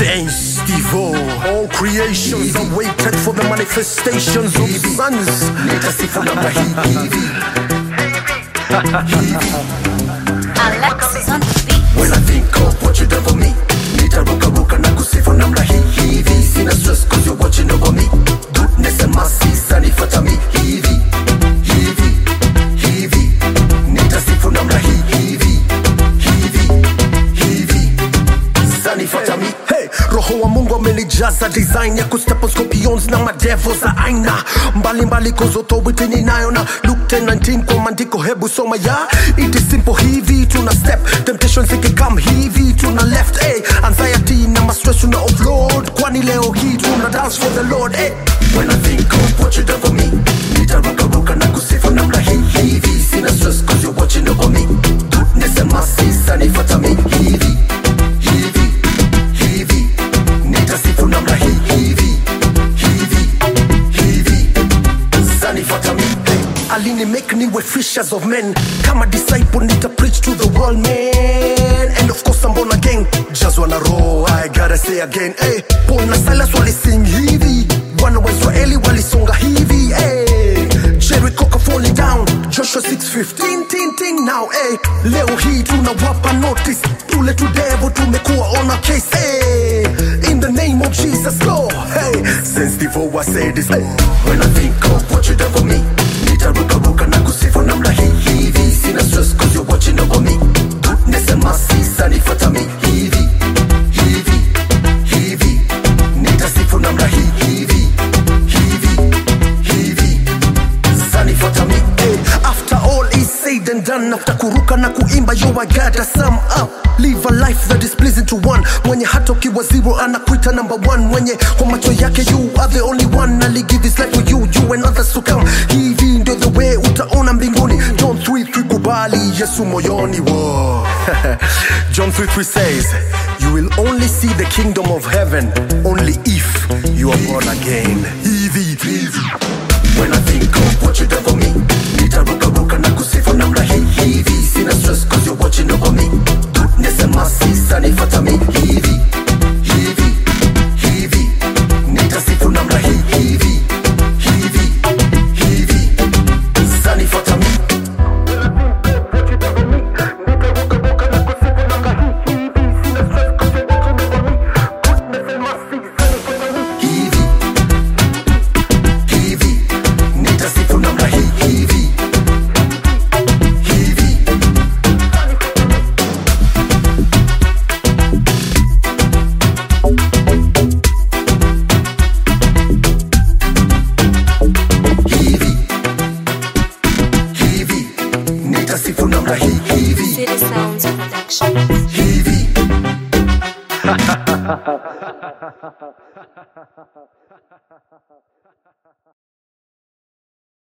Saints Divo All creations are waited for the manifestations of sons Nitasifu namna hii hivi Alexis on the beat. When I think of what you done for me Nitaruka ruka na kusifu namna hii hivi Sina stress cause you're watching over me Goodness and mercy sanifata mi hivi Hivi, hivi Nitasifu namna hii hivi Hivi, hivi Sanifata mi Hey, roho wa mungu amenijaza design ya kustep on scorpions na madevo za aina mbalimbali cause authority ninayo na Luke 10:19 kwa maandiko hebu soma ya it is simple hivi tuna step temptations ikikam hivi tuna left hey, anxiety na mastress tuna offload kwani leo hii tuna dance for the lord hey. when i think of what you done for me nitarukaruka na kusifu namna hii hivi sina stress cause you're watching over me goodness and mercy sanifata mi hivi hivi hivi nitasifu namna hii hivi hivi hivi zanifata mi hey. alini make niwe fishers of men kama disciple nita preach to the world man and of course I'm born again jazwa na roho I gotta say again hey. Paul na Silas walising hivi wana wa Israeli walisonga hivi hey. Jericho ka falling down Joshua 6:15 ting ting now hey. leo hii tunawapa notice tule to devil tumekuwa on a case hey. in the name of Jesus Lord hey. since before I said this hey. when I think of what you done for me nitaruka ruka na kusifu namna hii hivi sina stress cause you're watching over me goodness and mercy sanifata mi hivi hivi hivi nitasifu namna hii hivi hivi hivi zanifata mi hey. after all is said and done after kuruka na kuimba yo I gotta sum up live a life that is pleasing to one mwenye hata ukiwa zero anakuita number one mwenye kwa macho yake you are the only one ali give his life for you you and others to come hivi ndio the way utaona mbinguni John 3 kubali Yesu moyoni wo John 3 says you will only see the kingdom of heaven only if you are born again hivi hivi When I think of what you done for me Nitaruka ruka na kusifu namna hii hivi Sina stress cause you're watching over me Goodness and mercy sanifata mi hivi Hivi, hivi Nitasifu namna hii hivi Hivi, hivi Sanifata mi hivi hivi nitasifu namna hii hivi hivi hivi hivi nitasifu namna hii hivi City Sounds Production. hivi